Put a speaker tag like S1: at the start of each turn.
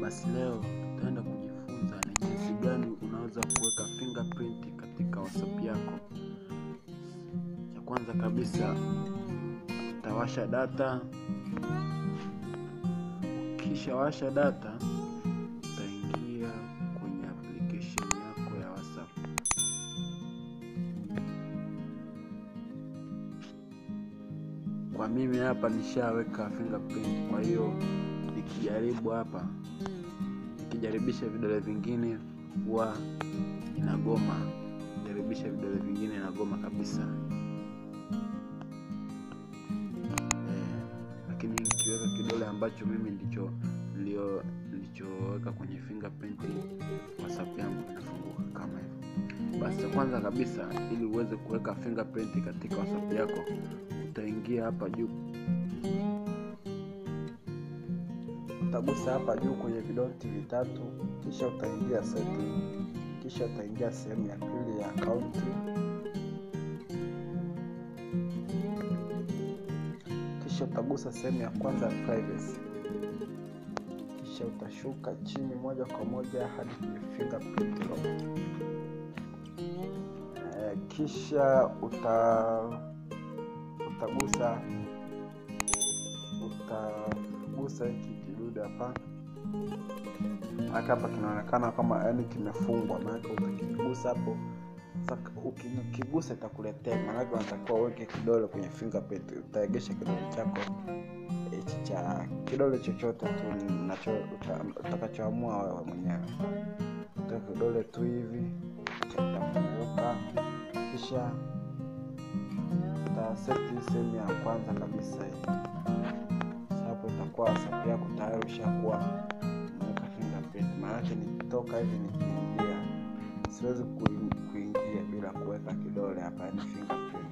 S1: Basi leo tutaenda kujifunza ni jinsi gani unaweza kuweka fingerprint katika WhatsApp yako. Cha kwanza kabisa utawasha data. Ukishawasha data, utaingia kwenye application yako ya WhatsApp. Kwa mimi hapa nishaweka fingerprint, kwa hiyo nikijaribu hapa, nikijaribisha vidole vingine huwa inagoma, jaribisha vidole vingine inagoma kabisa eh, lakini nikiweka kidole ambacho mimi ndicho nilio nilichoweka kwenye fingerprint WhatsApp yangu inafunguka kama hivyo. Basi cha kwanza kabisa, ili uweze kuweka fingerprint katika WhatsApp yako, utaingia hapa juu, utagusa hapa juu kwenye vidoti vitatu, kisha utaingia setting, kisha utaingia sehemu ya pili ya akaunti, kisha utagusa sehemu ya kwanza ya privacy, kisha utashuka chini moja kwa moja hadi kwenye fingerprint lock. Eh, kisha uta utagusa utagusa hiki kidude hapa, maanake hapa kinaonekana kama yani kimefungwa, maanake utakigusa hapo. Sasa ukikigusa itakuletea, maanake unatakiwa uweke kidole kwenye fingerprint. Utaegesha kidole chako hichi cha kidole chochote tu nacho utakachoamua wewe mwenyewe, uta kidole tu hivi itafunguka, kisha utaseti sehemu ya kwanza kabisa hii. Hapo itakuwa WhatsApp yako tayari ushakuwa umeweka fingerprint. Maanake nikitoka hivi nikiingia, siwezi kuingia bila kuweka kidole hapa, yani fingerprint.